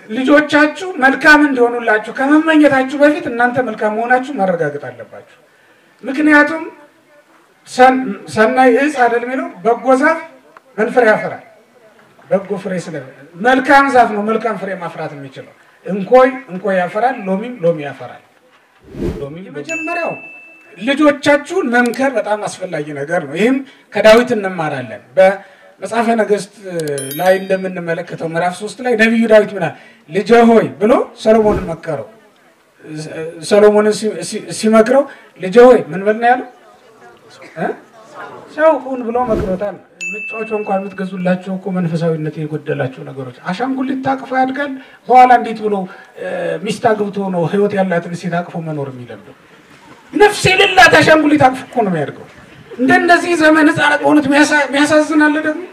ልጆቻችሁ መልካም እንዲሆኑላችሁ ከመመኘታችሁ በፊት እናንተ መልካም መሆናችሁ ማረጋገጥ አለባችሁ። ምክንያቱም ሰናይ እጽ አይደል የሚለው በጎ ዛፍ ምን ፍሬ ያፈራል? በጎ ፍሬ ስለ መልካም ዛፍ ነው መልካም ፍሬ ማፍራት የሚችለው። እንኮይ እንኮይ ያፈራል፣ ሎሚም ሎሚ ያፈራል። ሎሚ የመጀመሪያው ልጆቻችሁን መምከር በጣም አስፈላጊ ነገር ነው። ይህም ከዳዊት እንማራለን። በመጽሐፈ ነገሥት ላይ እንደምንመለከተው ምዕራፍ ሶስት ላይ ነቢዩ ዳዊት ምናል ልጄ ሆይ ብሎ ሰሎሞንን መከረው። ሰሎሞንን ሲመክረው ልጄ ሆይ ምን በል ነው ያለው? ሰው ሁን ብሎ መክሮታል። ምጫወቾ እንኳን የምትገዙላቸው እኮ መንፈሳዊነት የጎደላቸው ነገሮች። አሻንጉሊት ታቅፎ ያድጋል። በኋላ እንዴት ብሎ ሚስት አግብቶ ነው ህይወት ያላትን ሴት አቅፎ መኖር የሚለምደው? ነፍስ የሌላት አሻንጉሊት አቅፎ እኮ ነው የሚያድገው። እንደነዚህ ዘመን ህፃናት በእውነት የሚያሳዝናል። ደግሞ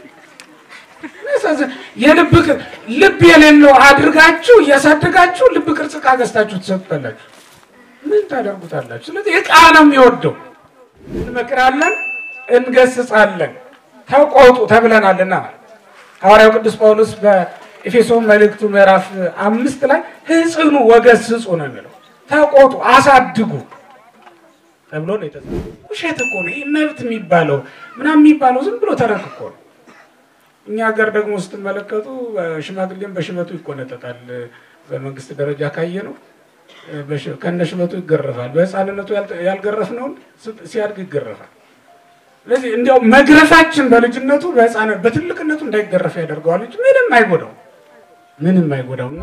የልብ ልብ የሌለው አድርጋችሁ እያሳደጋችሁ ልብ ቅርጽ ዕቃ ገዝታችሁ ትሰጡታላችሁ። ምን ታደርጉታላችሁ? ስለዚህ ዕቃ ነው የሚወደው። እንመክራለን፣ እንገስጻለን ተቆጡ ተብለናልና ሐዋርያው ቅዱስ ጳውሎስ በኤፌሶን መልእክቱ ምዕራፍ አምስት ላይ ህጽኑ ወገስጹ ነው የሚለው። ተቆጡ አሳድጉ ተብሎ ነው የተጻፈው። ውሸት እኮ ነው ይህ መብት የሚባለው ምናምን የሚባለው ዝም ብሎ ተረት እኮ ነው። እኛ ሀገር ደግሞ ስትመለከቱ ሽማግሌም በሽበቱ ይቆነጠጣል። በመንግስት ደረጃ ካየ ነው ከነ ሽበቱ ይገረፋል። በህፃንነቱ ያልገረፍነውን ሲያድግ ይገረፋል። ስለዚህ እንዲያው መግረፋችን በልጅነቱ በህፃነት በትልቅነቱ እንዳይገረፍ ያደርገዋል እንጂ ምንም አይጎዳው ምንም አይጎዳውና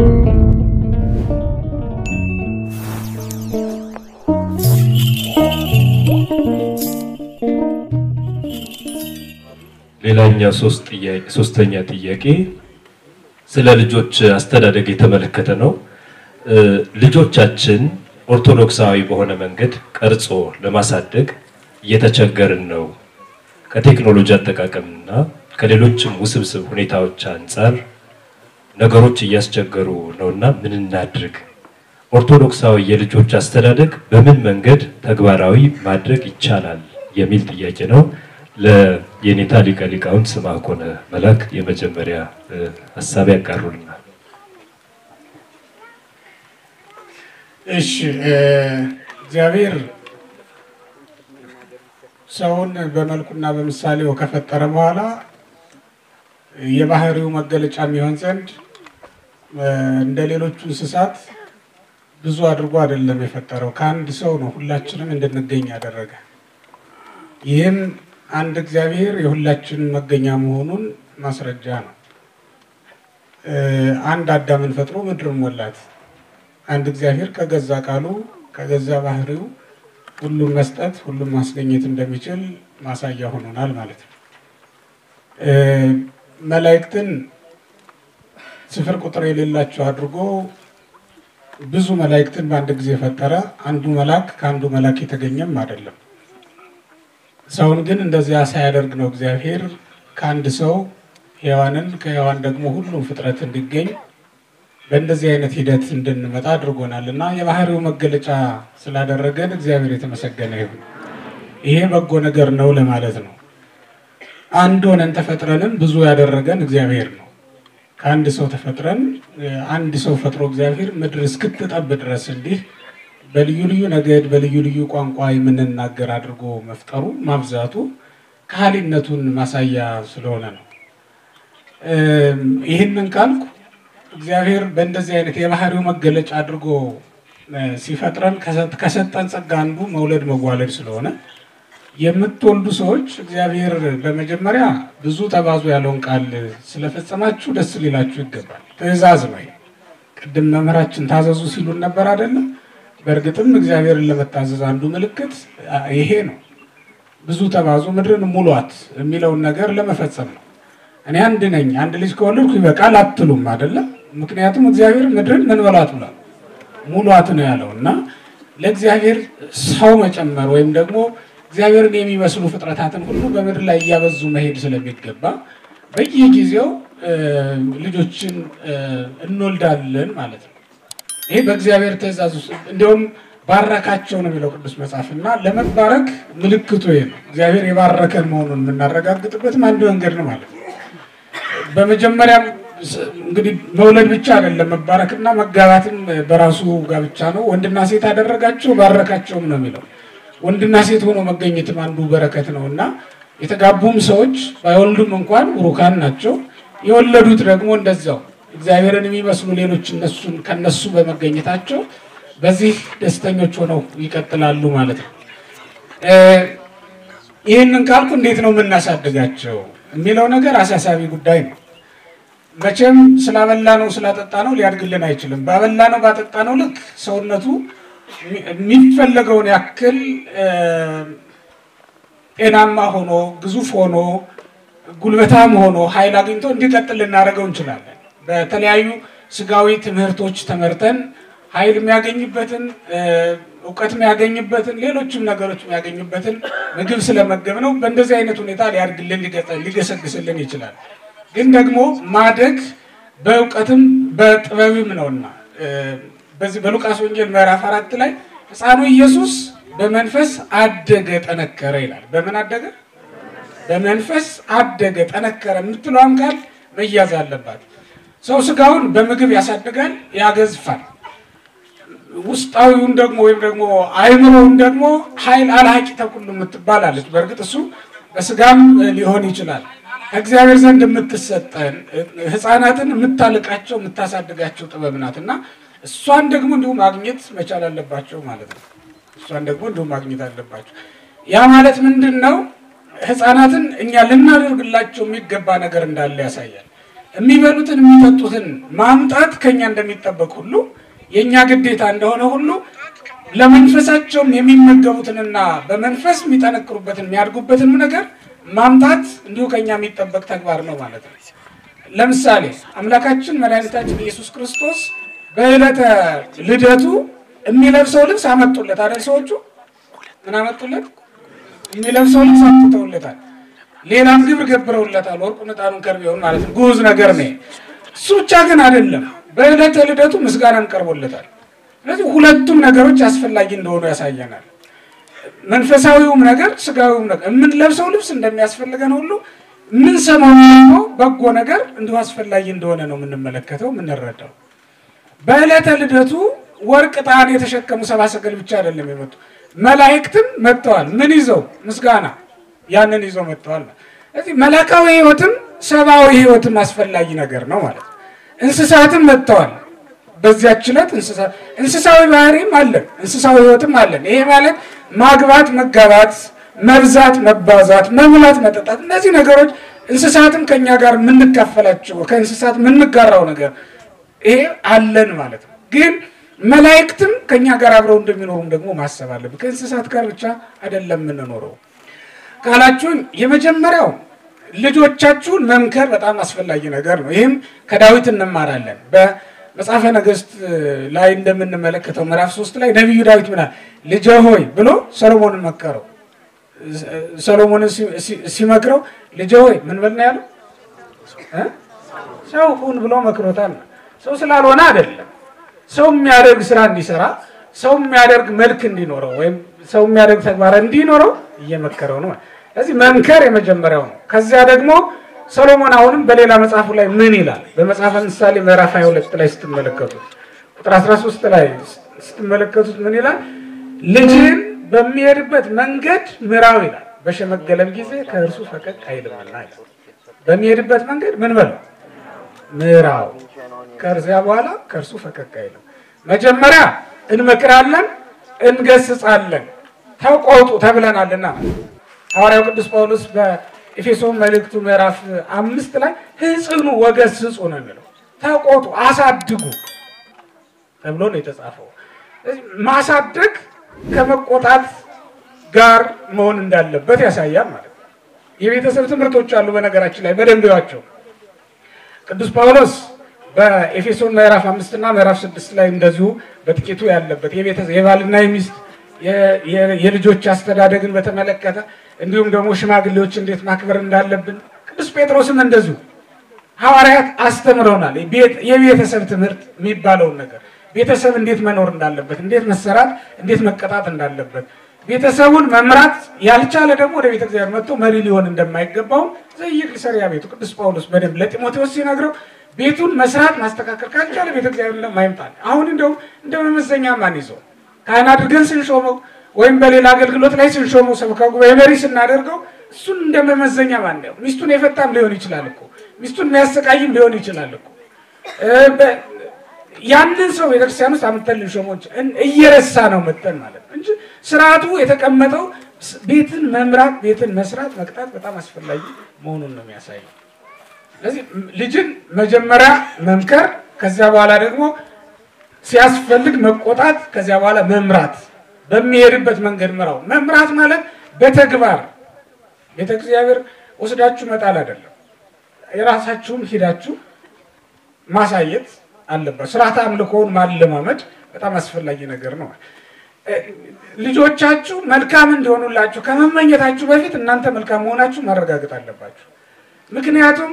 ሌላኛው ሶስተኛ ጥያቄ ስለ ልጆች አስተዳደግ የተመለከተ ነው። ልጆቻችን ኦርቶዶክሳዊ በሆነ መንገድ ቀርጾ ለማሳደግ እየተቸገርን ነው። ከቴክኖሎጂ አጠቃቀምና ከሌሎችም ውስብስብ ሁኔታዎች አንጻር ነገሮች እያስቸገሩ ነውና ምን እናድርግ? ኦርቶዶክሳዊ የልጆች አስተዳደግ በምን መንገድ ተግባራዊ ማድረግ ይቻላል? የሚል ጥያቄ ነው። ለየኔታ ሊቀ ሊቃውንት ስምዐኮነ መላክ የመጀመሪያ ሀሳብ ያጋሩልናል። እሺ እግዚአብሔር ሰውን በመልኩና በምሳሌው ከፈጠረ በኋላ የባህሪው መገለጫ የሚሆን ዘንድ እንደ ሌሎቹ እንስሳት ብዙ አድርጎ አይደለም የፈጠረው። ከአንድ ሰው ነው ሁላችንም እንድንገኝ ያደረገ። ይህም አንድ እግዚአብሔር የሁላችን መገኛ መሆኑን ማስረጃ ነው። አንድ አዳምን ፈጥሮ ምድርን ሞላት። አንድ እግዚአብሔር ከገዛ ቃሉ ከገዛ ባህሪው ሁሉም መስጠት ሁሉም ማስገኘት እንደሚችል ማሳያ ሆኖናል ማለት ነው። መላእክትን ስፍር ቁጥር የሌላቸው አድርጎ ብዙ መላእክትን በአንድ ጊዜ ፈጠረ። አንዱ መልአክ ከአንዱ መልአክ የተገኘም አይደለም። ሰውን ግን እንደዚያ ሳያደርግ ነው እግዚአብሔር ከአንድ ሰው ሔዋንን ከሔዋን ደግሞ ሁሉም ፍጥረት እንዲገኝ በእንደዚህ አይነት ሂደት እንድንመጣ አድርጎናል እና የባህሪው መገለጫ ስላደረገን እግዚአብሔር የተመሰገነ ይሁን። ይሄ በጎ ነገር ነው ለማለት ነው። አንድ ሆነን ተፈጥረንም ብዙ ያደረገን እግዚአብሔር ነው። ከአንድ ሰው ተፈጥረን አንድ ሰው ፈጥሮ እግዚአብሔር ምድር እስክትጠብ ድረስ እንዲህ በልዩ ልዩ ነገድ በልዩ ልዩ ቋንቋ የምንናገር አድርጎ መፍጠሩ ማብዛቱ ከሃሊነቱን ማሳያ ስለሆነ ነው። ይህንን ካልኩ እግዚአብሔር በእንደዚህ አይነት የባህሪው መገለጫ አድርጎ ሲፈጥረን ከሰጠን ጸጋ አንዱ መውለድ መዋለድ ስለሆነ የምትወልዱ ሰዎች እግዚአብሔር በመጀመሪያ ብዙ ተባዙ ያለውን ቃል ስለፈጸማችሁ ደስ ሊላችሁ ይገባል። ትእዛዝ ነው። ቅድም መምህራችን ታዘዙ ሲሉን ነበር አይደለም? በእርግጥም እግዚአብሔርን ለመታዘዝ አንዱ ምልክት ይሄ ነው። ብዙ ተባዙ ምድርን ሙሏት የሚለውን ነገር ለመፈጸም ነው። እኔ አንድ ነኝ፣ አንድ ልጅ ከወለድኩ ይበቃል አትሉም አይደለም? ምክንያቱም እግዚአብሔር ምድርን ምን በላት ብሏል? ሙሏት ነው ያለው እና ለእግዚአብሔር ሰው መጨመር ወይም ደግሞ እግዚአብሔርን የሚመስሉ ፍጥረታትን ሁሉ በምድር ላይ እያበዙ መሄድ ስለሚገባ በየጊዜው ልጆችን እንወልዳለን ማለት ነው። ይሄ በእግዚአብሔር ትእዛዝ ውስጥ እንዲሁም ባረካቸው ነው የሚለው ቅዱስ መጽሐፍ እና ለመባረክ ምልክቱ ይሄ ነው። እግዚአብሔር የባረከን መሆኑን የምናረጋግጥበትም አንዱ መንገድ ነው ማለት ነው። በመጀመሪያም እንግዲህ መውለድ ብቻ አይደለም መባረክና መጋባትም በራሱ ጋብቻ ነው። ወንድና ሴት አደረጋቸው ባረካቸውም ነው የሚለው። ወንድና ሴት ሆኖ መገኘትም አንዱ በረከት ነው እና የተጋቡም ሰዎች ባይወልዱም እንኳን ቡሩካን ናቸው። የወለዱት ደግሞ እንደዛው እግዚአብሔርን የሚመስሉ ሌሎች እነሱን ከነሱ በመገኘታቸው በዚህ ደስተኞች ሆነው ይቀጥላሉ ማለት ነው። ይህንን ካልኩ እንዴት ነው የምናሳድጋቸው የሚለው ነገር አሳሳቢ ጉዳይ ነው። መቼም ስላበላ ነው ስላጠጣ ነው ሊያድግልን አይችልም። ባበላ ነው ባጠጣ ነው ልክ ሰውነቱ የሚፈለገውን ያክል ጤናማ ሆኖ ግዙፍ ሆኖ ጉልበታም ሆኖ ኃይል አግኝቶ እንዲቀጥል ልናደርገው እንችላለን። በተለያዩ ስጋዊ ትምህርቶች ተመርተን ኃይል የሚያገኝበትን እውቀት የሚያገኝበትን ሌሎችም ነገሮች የሚያገኝበትን ምግብ ስለመገብ ነው። በእንደዚህ አይነት ሁኔታ ሊያድግልን ሊገሰግስልን ይችላል። ግን ደግሞ ማደግ በእውቀትም በጥበብም ነውና በዚህ በሉቃስ ወንጌል ምዕራፍ አራት ላይ ሕፃኑ ኢየሱስ በመንፈስ አደገ ጠነከረ ይላል። በምን አደገ? በመንፈስ አደገ ጠነከረ የምትለዋም ቃል መያዝ አለባት። ሰው ስጋውን በምግብ ያሳድጋል፣ ያገዝፋል። ውስጣዊውን ደግሞ ወይም ደግሞ አይምሮውን ደግሞ ኃይል አልሐቂ ተኩሉ የምትባላለች። በእርግጥ እሱ በስጋም ሊሆን ይችላል። ከእግዚአብሔር ዘንድ የምትሰጠን ሕፃናትን የምታልቃቸው የምታሳድጋቸው ጥበብ ናት እና እሷን ደግሞ እንዲሁ ማግኘት መቻል አለባቸው ማለት ነው። እሷን ደግሞ እንዲሁ ማግኘት አለባቸው። ያ ማለት ምንድን ነው? ሕፃናትን እኛ ልናደርግላቸው የሚገባ ነገር እንዳለ ያሳያል። የሚበሉትን የሚጠጡትን ማምጣት ከኛ እንደሚጠበቅ ሁሉ የእኛ ግዴታ እንደሆነ ሁሉ ለመንፈሳቸውም የሚመገቡትንና በመንፈስ የሚጠነክሩበትን የሚያድጉበትንም ነገር ማምጣት እንዲሁ ከኛ የሚጠበቅ ተግባር ነው ማለት ነው። ለምሳሌ አምላካችን መድኃኒታችን ኢየሱስ ክርስቶስ በዕለተ ልደቱ የሚለብሰው ልብስ አመጡለት አይደል? ሰዎቹ ምን አመጡለት? የሚለብሰው ልብስ አምጥተውለታል። ሌላም ግብር ገብረውለታል። ወርቁን፣ ዕጣኑን፣ ከርቤውን ማለት ነው። ጉዝ ነገር ነው። እሱ ብቻ ግን አይደለም። በዕለተ ልደቱ ምስጋናም ቀርቦለታል። ስለዚህ ሁለቱም ነገሮች አስፈላጊ እንደሆኑ ያሳየናል። መንፈሳዊውም ነገር ስጋዊውም ነገር የምንለብሰው ልብስ እንደሚያስፈልገን ሁሉ የምንሰማው ደግሞ በጎ ነገር እንዲሁ አስፈላጊ እንደሆነ ነው የምንመለከተው የምንረዳው። በዕለተ ልደቱ ወርቅ ዕጣን የተሸከሙ ሰብአ ሰገል ብቻ አይደለም የመጡ መላእክትም መጥተዋል። ምን ይዘው? ምስጋና ያንን ይዘው መጥተዋል። ስለዚህ መላካዊ ሕይወትም ሰብአዊ ሕይወትም አስፈላጊ ነገር ነው ማለት ነው። እንስሳትም መጥተዋል። በዚያች ዕለት እንስሳዊ ባህሪም አለን፣ እንስሳዊ ሕይወትም አለን። ይሄ ማለት ማግባት፣ መጋባት፣ መብዛት፣ መባዛት፣ መብላት፣ መጠጣት እነዚህ ነገሮች እንስሳትም ከኛ ጋር የምንካፈላቸው ከእንስሳት የምንጋራው ነገር ይሄ አለን ማለት ነው። ግን መላእክትም ከኛ ጋር አብረው እንደሚኖሩም ደግሞ ማሰብ አለብን። ከእንስሳት ጋር ብቻ አይደለም የምንኖረው ካላችሁን የመጀመሪያው ልጆቻችሁን መምከር በጣም አስፈላጊ ነገር ነው። ይህም ከዳዊት እንማራለን። በመጽሐፈ ነገሥት ላይ እንደምንመለከተው ምዕራፍ ሶስት ላይ ነቢዩ ዳዊት ምናል ልጄ ሆይ ብሎ ሰሎሞንን መከረው። ሰሎሞንን ሲመክረው ልጄ ሆይ ምን በል ነው ያለው? ሰው ሁን ብሎ መክሮታል። ሰው ስላልሆነ አይደለም። ሰው የሚያደርግ ስራ እንዲሰራ፣ ሰው የሚያደርግ መልክ እንዲኖረው ወይም ሰው የሚያደርግ ተግባር እንዲኖረው እየመከረው ነው። ስለዚህ መምከር የመጀመሪያው ነው። ከዚያ ደግሞ ሰሎሞን አሁንም በሌላ መጽሐፉ ላይ ምን ይላል? በመጽሐፈ ምሳሌ ምዕራፍ 22 ላይ ስትመለከቱት ቁጥር 13 ላይ ስትመለከቱት ምን ይላል? ልጅህን በሚሄድበት መንገድ ምራው ይላል። በሸመገለም ጊዜ ከእርሱ ፈቀቅ አይልምና ይላል። በሚሄድበት መንገድ ምን በለው ምራው፣ ከዚያ በኋላ ከእርሱ ፈቀቅ አይልም። መጀመሪያ እንመክራለን፣ እንገስጻለን፣ ተቆጡ ተብለናልና ሐዋርያው ቅዱስ ጳውሎስ በኤፌሶን መልእክቱ ምዕራፍ አምስት ላይ ሕጽኑ ወገስጹ ነው የሚለው። ተቆጡ፣ አሳድጉ ተብሎ ነው የተጻፈው። ማሳደግ ከመቆጣት ጋር መሆን እንዳለበት ያሳያል ማለት ነው። የቤተሰብ ትምህርቶች አሉ። በነገራችን ላይ በደንብ ያቸው ቅዱስ ጳውሎስ በኤፌሶን ምዕራፍ አምስት እና ምዕራፍ ስድስት ላይ እንደዚሁ በጥቂቱ ያለበት የባልና የሚስት የልጆች አስተዳደግን በተመለከተ እንዲሁም ደግሞ ሽማግሌዎች እንዴት ማክበር እንዳለብን ቅዱስ ጴጥሮስም እንደዚሁ ሐዋርያት አስተምረውናል። የቤተሰብ ትምህርት የሚባለውን ነገር ቤተሰብ እንዴት መኖር እንዳለበት፣ እንዴት መሰራት፣ እንዴት መቀጣት እንዳለበት ቤተሰቡን መምራት ያልቻለ ደግሞ ወደ ቤተ እግዚአብሔር መጥቶ መሪ ሊሆን እንደማይገባው ዘይቅ ሊሰሪያ ቤቱ ቅዱስ ጳውሎስ በደንብ ለጢሞቴዎስ ሲነግረው ቤቱን መስራት ማስተካከል ካልቻለ ቤተ እግዚአብሔር ለማይምጣል አሁን እንደውም እንደ መመዘኛ ማን ይዘው ካህን አድርገን ስንሾመው ወይም በሌላ አገልግሎት ላይ ስንሾመው ሰበካ ጉባኤ መሪ ስናደርገው እሱን እንደ መመዘኛ ማን ነው? ሚስቱን የፈታም ሊሆን ይችላል እኮ ሚስቱን የሚያሰቃይም ሊሆን ይችላል እኮ ያንን ሰው ቤተክርስቲያን ውስጥ አምጥተን ልንሾመው እየረሳ ነው መጠን ማለት ነው እንጂ ስርዓቱ የተቀመጠው ቤትን መምራት ቤትን መስራት መቅጣት በጣም አስፈላጊ መሆኑን ነው የሚያሳየው። ስለዚህ ልጅን መጀመሪያ መምከር፣ ከዚያ በኋላ ደግሞ ሲያስፈልግ መቆጣት፣ ከዚያ በኋላ መምራት፣ በሚሄድበት መንገድ ምራው። መምራት ማለት በተግባር ቤተ እግዚአብሔር ወስዳችሁ መጣል አይደለም። የራሳችሁም ሂዳችሁ ማሳየት አለበት። ስርዓተ አምልኮውን ማለማመድ በጣም አስፈላጊ ነገር ነው። ልጆቻችሁ መልካም እንዲሆኑላችሁ ከመመኘታችሁ በፊት እናንተ መልካም መሆናችሁ ማረጋገጥ አለባችሁ። ምክንያቱም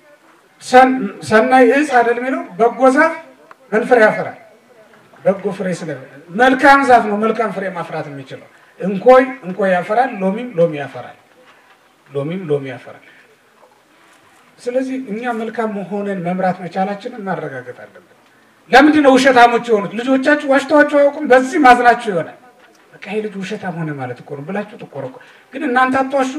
ሰናይ እጽ አይደል የሚለው በጎ ዛፍ ምን ፍሬ ያፈራል? በጎ ፍሬ ስለ መልካም ዛፍ ነው መልካም ፍሬ ማፍራት የሚችለው። እንኮይ እንኮይ ያፈራል፣ ሎሚም ሎሚ ያፈራል፣ ሎሚም ሎሚ ያፈራል። ስለዚህ እኛ መልካም መሆንን መምራት መቻላችንን ማረጋገጥ አለብን። ለምንድን ነው ውሸታሞች የሆኑት? ልጆቻችሁ ዋሽተዋቸው አያውቁም። በዚህ ማዝናችሁ ይሆናል። በቃ ይሄ ልጅ ውሸታም ሆነ ማለት እኮ ነው ብላችሁ ትቆረቁ። ግን እናንተ አትዋሹ።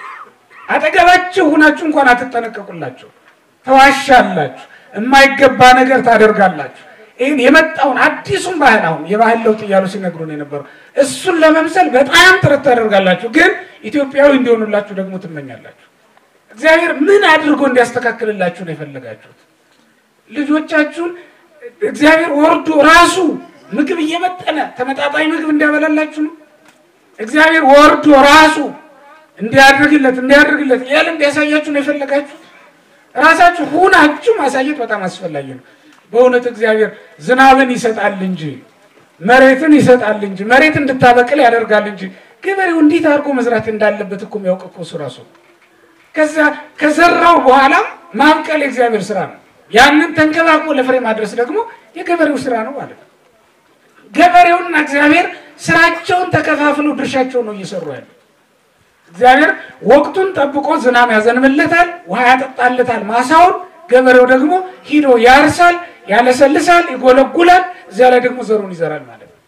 አጠገባችሁ ሁናችሁ እንኳን አትጠነቀቁላችሁ። ተዋሻላችሁ፣ የማይገባ ነገር ታደርጋላችሁ። ይህን የመጣውን አዲሱን ባህል አሁን የባህል ለውጥ እያሉ ሲነግሩን የነበረው እሱን ለመምሰል በጣም ጥረት ታደርጋላችሁ። ግን ኢትዮጵያዊ እንዲሆኑላችሁ ደግሞ ትመኛላችሁ። እግዚአብሔር ምን አድርጎ እንዲያስተካክልላችሁ ነው የፈለጋችሁት? ልጆቻችሁን እግዚአብሔር ወርዶ ራሱ ምግብ እየመጠነ ተመጣጣኝ ምግብ እንዲያበላላችሁ ነው። እግዚአብሔር ወርዶ ራሱ እንዲያደርግለት እንዲያደርግለት እያለ እንዲያሳያችሁ ነው የፈለጋችሁት። ራሳችሁ ሁናችሁ ማሳየት በጣም አስፈላጊ ነው። በእውነት እግዚአብሔር ዝናብን ይሰጣል እንጂ መሬትን ይሰጣል እንጂ መሬት እንድታበቅል ያደርጋል እንጂ ገበሬው እንዴት አድርጎ መዝራት እንዳለበት እኮ የሚያውቅ እኮ እሱ ራሱ ከዛ ከዘራው በኋላ ማብቀል የእግዚአብሔር ስራ ነው። ያንን ተንከባክቦ ለፍሬ ማድረስ ደግሞ የገበሬው ስራ ነው ማለት ነው። ገበሬውና እግዚአብሔር ስራቸውን ተከፋፍለው ድርሻቸውን ነው እየሰሩ ያለ። እግዚአብሔር ወቅቱን ጠብቆ ዝናብ ያዘንብለታል፣ ውሃ ያጠጣለታል ማሳውን። ገበሬው ደግሞ ሂዶ ያርሳል፣ ያለሰልሳል፣ ይጎለጉላል። እዚያ ላይ ደግሞ ዘሩን ይዘራል ማለት ነው።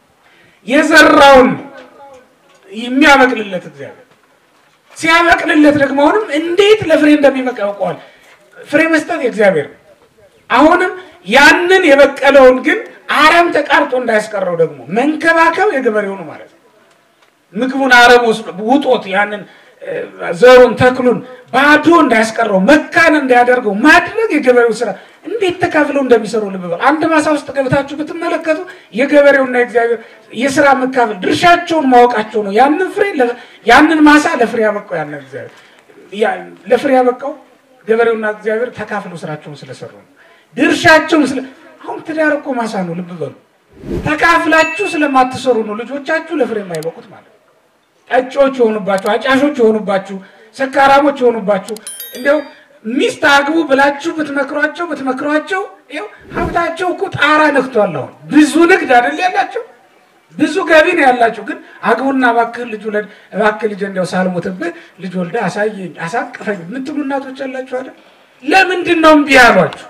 የዘራውን የሚያበቅልለት እግዚአብሔር ሲያበቅልለት ደግሞ አሁንም እንዴት ለፍሬ እንደሚበቃ ያውቀዋል። ፍሬ መስጠት የእግዚአብሔር ነው። አሁንም ያንን የበቀለውን ግን አረም ተቃርጦ እንዳያስቀረው ደግሞ መንከባከብ የገበሬው ነው ማለት ነው። ምግቡን አረም ውጦት ያንን ዘሩን ተክሉን ባዶ እንዳያስቀረው መካን እንዳያደርገው ማድረግ የገበሬው ስራ። እንዴት ተካፍለው እንደሚሰሩ ልብ በል። አንድ ማሳ ውስጥ ገብታችሁ ብትመለከቱ የገበሬውና የእግዚአብሔር የስራ መካፈል ድርሻቸውን ማወቃቸው ነው። ያንን ፍሬ ያንን ማሳ ለፍሬ ያበቃው ያንን እግዚአብሔር ለፍሬ ያበቃው ገበሬውና እግዚአብሔር ተካፍለው ስራቸውን ስለሰሩ ነው። ድርሻቸውን ስለ አሁን ትዳር እኮ ማሳ ነው። ልብ በሉ። ተካፍላችሁ ስለማትሰሩ ነው ልጆቻችሁ ለፍሬ የማይበቁት ማለት ነው። ጠጪዎች የሆኑባችሁ፣ አጫሾች የሆኑባችሁ፣ ሰካራሞች የሆኑባችሁ እንዲያው ሚስት አግቡ ብላችሁ ብትመክሯቸው ብትመክሯቸው ይኸው ሀብታቸው እኮ ጣራ ነክቷል። አሁን ብዙ ንግድ አይደል ያላቸው ብዙ ገቢ ነው ያላቸው። ግን አግቡና እባክህ ልጅ ውለድ እባክህ ልጅ እንዲያው ሳልሞትብህ ልጅ ወልዳ አሳየኝ አሳቅፈኝ የምትሉ እናቶች ያላችሁ አይደል? ለምንድን ነው እምቢ ያሏችሁ?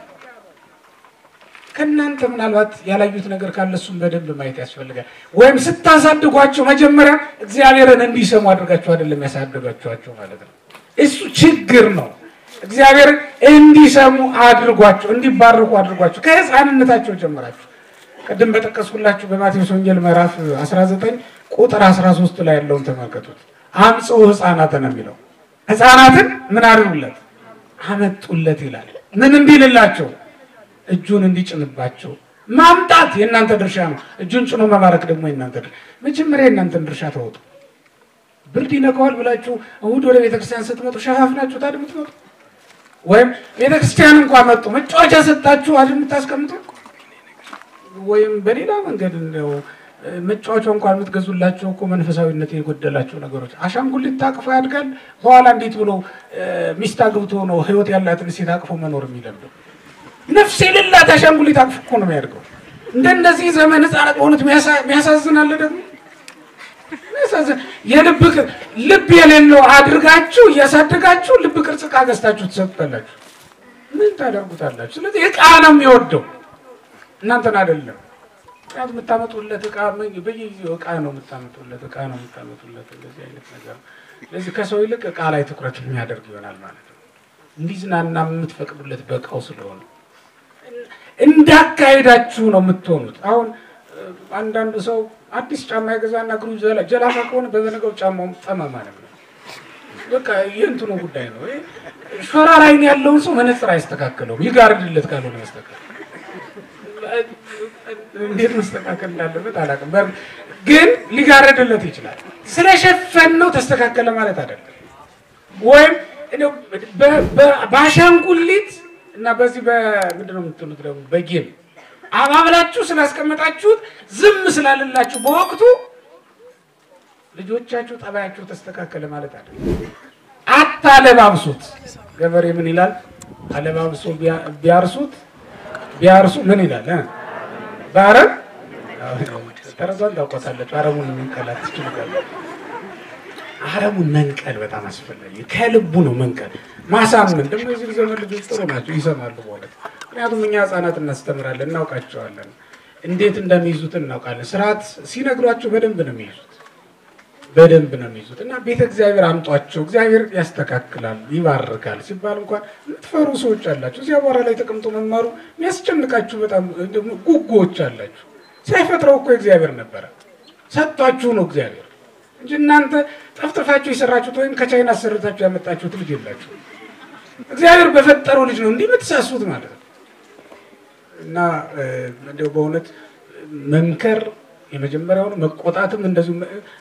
ከእናንተ ምናልባት ያላዩት ነገር ካለ እሱም በደንብ ማየት ያስፈልጋል። ወይም ስታሳድጓቸው መጀመሪያ እግዚአብሔርን እንዲሰሙ አድርጋችሁ አይደለም ያሳደጋችኋቸው ማለት ነው። እሱ ችግር ነው። እግዚአብሔርን እንዲሰሙ አድርጓቸው፣ እንዲባርኩ አድርጓቸው ከሕፃንነታቸው ጀምራችሁ። ቅድም በጠቀስኩላችሁ በማቴዎስ ወንጌል ምዕራፍ 19 ቁጥር 13 ላይ ያለውን ተመልከቱት። አምጽኡ ሕፃናትን ነው የሚለው። ሕፃናትን ምን አድርጉለት? አመጡለት ይላል። ምን እንዲልላቸው እጁን እንዲጭንባቸው ማምጣት የእናንተ ድርሻ ነው። እጁን ጭኖ መባረክ ደግሞ የእናንተ ድርሻ። መጀመሪያ የእናንተን ድርሻ ተወጡ። ብርድ ይነካዋል ብላችሁ እሑድ ወደ ቤተክርስቲያን ስትመጡ ሸፋፍናችሁ ታዲያ የምትመጡ ወይም ቤተክርስቲያን እንኳ መጡ መጫወቻ ሰጣችሁ አይደል የምታስቀምጡ ወይም በሌላ መንገድ እንደው መጫወቻ እንኳን የምትገዙላቸው እኮ መንፈሳዊነት የጎደላቸው ነገሮች። አሻንጉሊት ታቅፎ ያድጋል። በኋላ እንዴት ብሎ ሚስት አግብቶ ነው ህይወት ያላትን ሴት አቅፎ መኖር የሚለምደው? ነፍስ የሌላት አሻንጉሊት አቅፎ እኮ ነው የሚያድገው። እንደነዚህ ዘመን ህፃናት በሆኑት የሚያሳዝናለ ደግሞ የልብ ልብ የሌለው አድርጋችሁ እያሳደጋችሁ ልብ ቅርጽ ዕቃ ገዝታችሁ ትሰጡታላችሁ። ምን ታደርጉታላችሁ? ስለዚህ እቃ ነው የሚወደው እናንተን አይደለም። ምክንያቱም የምታመጡለት እቃ በየጊዜው እቃ ነው የምታመጡለት እቃ ነው የምታመጡለት እንደዚህ አይነት ነገር ነው። ስለዚህ ከሰው ይልቅ እቃ ላይ ትኩረት የሚያደርግ ይሆናል ማለት ነው። እንዲዝናና የምትፈቅዱለት በእቃው ስለሆነ እንዳካሄዳችሁ ነው የምትሆኑት። አሁን አንዳንዱ ሰው አዲስ ጫማ የገዛና እግሩ ጀላፋ ከሆነ በበነገው ጫማው ጠመማ ነው። በቃ የእንትኑ ጉዳይ ነው። ሾራ ላይን ያለውን ሰው መነጽር አይስተካከለውም ይጋርድለት ካልሆነ መስተካከል እንዴት መስተካከል እንዳለበት አላውቅም። ግን ሊጋረድለት ይችላል። ስለሸፈን ነው ተስተካከለ ማለት አይደለም። ወይም በአሻንጉሊት እና በዚህ በምንድን ነው የምትሉት ደግሞ በጌም አባብላችሁ ስላስቀመጣችሁት ዝም ስላለላችሁ በወቅቱ ልጆቻችሁ ጠባያችሁ ተስተካከለ ማለት አይደለም። አታለባብሱት። ገበሬ ምን ይላል? አለባብሶ ቢያርሱት ቢያርሱ ምን ይላል? በአረብ ተረዟን ታውቋታለች። አረሙን መንቀላት ትችላለ። አረሙን መንቀል በጣም አስፈላጊ ከልቡ ነው መንቀል። ማሳመን ደግሞ የዚህ ዘመን ልጆች ጥሩ ናቸው፣ ይሰማሉ በእውነት ምክንያቱም እኛ ህጻናት እናስተምራለን፣ እናውቃቸዋለን፣ እንዴት እንደሚይዙት እናውቃለን። ስርዓት ሲነግሯቸው በደንብ ነው የሚይዙት በደንብ ነው የሚይዙት እና ቤተ እግዚአብሔር አምጧቸው፣ እግዚአብሔር ያስተካክላል፣ ይባርካል ሲባል እንኳን የምትፈሩ ሰዎች አላቸው። እዚያ በኋላ ላይ ተቀምጦ መማሩ የሚያስጨንቃችሁ በጣም ጉጉዎች አላችሁ። ሳይፈጥረው እኮ እግዚአብሔር ነበረ፣ ሰጥቷችሁ ነው እግዚአብሔር እንጂ እናንተ ጠፍጥፋችሁ የሰራችሁት ወይም ከቻይና አሰርታችሁ ያመጣችሁት ልጅ የላችሁ። እግዚአብሔር በፈጠረው ልጅ ነው እንዲህ የምትሳሱት ማለት ነው። እና እንዲያው በእውነት መምከር የመጀመሪያውን መቆጣትም እንደዚሁ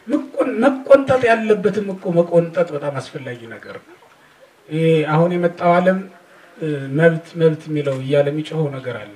መቆንጠጥ ያለበትም እኮ መቆንጠጥ በጣም አስፈላጊ ነገር ነው። ይሄ አሁን የመጣው ዓለም መብት መብት የሚለው እያለ የሚጮኸው ነገር አለ።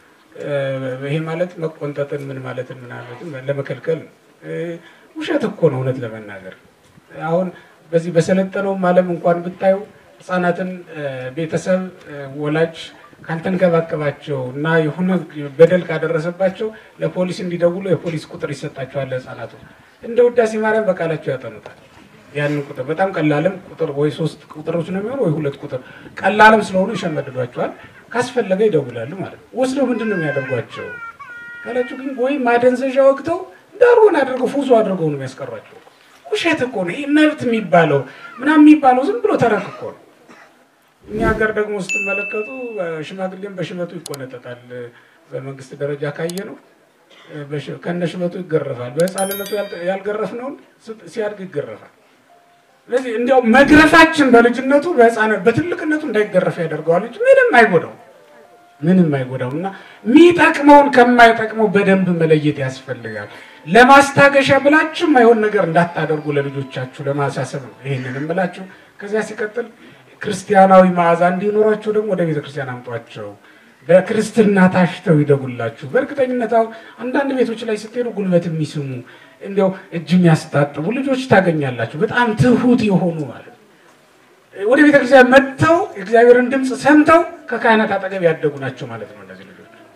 ይሄ ማለት መቆንጠጥን ምን ማለትን ምናለትን ለመከልከል ነው። ውሸት እኮ ነው እውነት ለመናገር አሁን በዚህ በሰለጠነውም ዓለም እንኳን ብታዩ ህጻናትን ቤተሰብ ወላጅ ካልተንከባከባቸው እና የሆነ በደል ካደረሰባቸው ለፖሊስ እንዲደውሉ የፖሊስ ቁጥር ይሰጣቸዋል። ለህፃናቱ እንደ ውዳሴ ማርያም በቃላቸው ያጠኑታል። ያንን ቁጥር በጣም ቀላልም ቁጥር ወይ ሶስት ቁጥሮች ነው የሚሆኑ ወይ ሁለት ቁጥር ቀላልም ስለሆኑ ይሸመድዷቸዋል። ካስፈለገ ይደውላሉ ማለት ነው። ወስደው ምንድን ነው የሚያደርጓቸው ካላችሁ ግን ወይ ማደንዘዣ ወቅተው ዳሩን አድርገው ፉዞ አድርገው ነው የሚያስቀሯቸው። ውሸት እኮ ነው ይህ መብት የሚባለው ምናምን የሚባለው ዝም ብሎ ተረክ እኮ ነው። እኛ ሀገር ደግሞ ስትመለከቱ ሽማግሌም በሽበቱ ይቆነጠጣል። በመንግስት ደረጃ ካየ ነው ከነ ሽበቱ ይገረፋል። በህፃንነቱ ያልገረፍነውን ሲያድግ ይገረፋል። ስለዚህ እንዲያው መግረፋችን በልጅነቱ በህፃነት በትልቅነቱ እንዳይገረፍ ያደርገዋል እንጂ ምንም አይጎዳው ምንም አይጎዳው እና የሚጠቅመውን ከማይጠቅመው በደንብ መለየት ያስፈልጋል። ለማስታገሻ ብላችሁ የማይሆን ነገር እንዳታደርጉ ለልጆቻችሁ ለማሳሰብ ነው ይህንን እምላችሁ። ከዚያ ሲቀጥል ክርስቲያናዊ መዓዛ እንዲኖራቸው ደግሞ ወደ ቤተ ክርስቲያን አምጧቸው። በክርስትና ታሽተው ይደጉላችሁ። በእርግጠኝነት አሁን አንዳንድ ቤቶች ላይ ስትሄዱ ጉልበት የሚስሙ እንዲያው እጅ የሚያስታጥቡ ልጆች ታገኛላችሁ። በጣም ትሁት የሆኑ ማለት ነው። ወደ ቤተ ክርስቲያን መጥተው የእግዚአብሔርን ድምፅ ሰምተው ከካህናት አጠገብ ያደጉ ናቸው ማለት ነው እነዚህ ልጆች።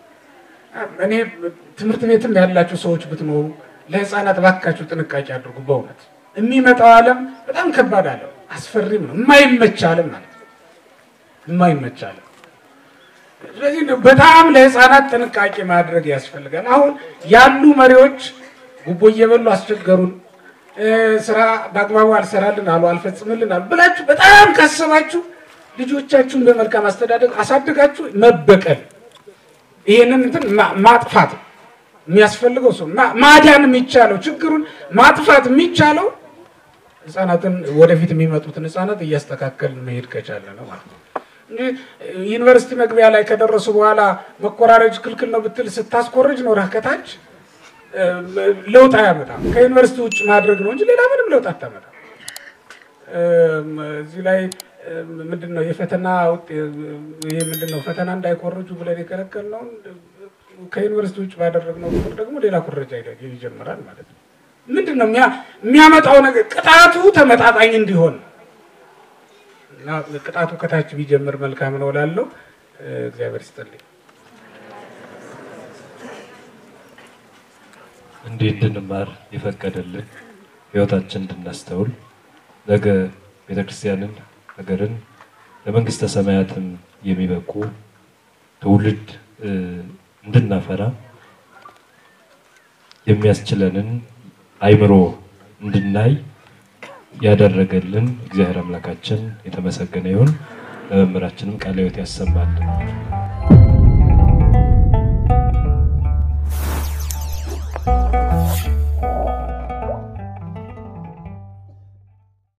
እኔ ትምህርት ቤትም ያላችሁ ሰዎች ብትኖሩ ለህፃናት ባካችሁ ጥንቃቄ አድርጉ። በእውነት የሚመጣው ዓለም በጣም ከባድ ዓለም አስፈሪም ነው። የማይመች ዓለም ማለት ነው። የማይመች ዓለም። ስለዚህ በጣም ለህፃናት ጥንቃቄ ማድረግ ያስፈልጋል። አሁን ያሉ መሪዎች ጉቦ እየበሉ አስቸገሩን፣ ስራ በአግባቡ አልሰራልን አሉ፣ አልፈጽምልን አሉ ብላችሁ በጣም ካሰባችሁ ልጆቻችሁን በመልካም አስተዳደግ አሳድጋችሁ መበቀል ይሄንን እንትን ማጥፋት የሚያስፈልገው ሰው ማዳን የሚቻለው ችግሩን ማጥፋት የሚቻለው ህጻናትን ወደፊት የሚመጡትን ህጻናት እያስተካከልን መሄድ ከቻለ ነው ማለት ነው እንጂ ዩኒቨርሲቲ መግቢያ ላይ ከደረሱ በኋላ መኮራረጅ ክልክል ነው ብትል ስታስኮርጅ ነው ከታች ለውጥ አያመጣም። ከዩኒቨርሲቲ ውጭ ማድረግ ነው እንጂ ሌላ ምንም ለውጥ አታመጣም። እዚህ ላይ ምንድን ነው የፈተና ይሄ ምንድን ነው ፈተና እንዳይኮርጁ ብለን የከለከልነውን ከዩኒቨርሲቲ ውጭ ባደረግነው ቁጥር ደግሞ ሌላ ኩረጃ ይጀምራል ማለት ነው። ምንድን ነው የሚያመጣው ነገር? ቅጣቱ ተመጣጣኝ እንዲሆን እና ቅጣቱ ከታች ቢጀምር መልካም ነው እላለሁ። እግዚአብሔር ይስጥልኝ። እንዲህ እንድንማር የፈቀደልን ህይወታችን እንድናስተውል ነገ ቤተክርስቲያንን ሀገርን ለመንግስተ ሰማያትም የሚበቁ ትውልድ እ፣ እንድናፈራ የሚያስችለንን አይምሮ እንድናይ ያደረገልን እግዚአብሔር አምላካችን የተመሰገነ ይሁን። ለመምህራችንም ቃለ ሕይወት ያሰማልን።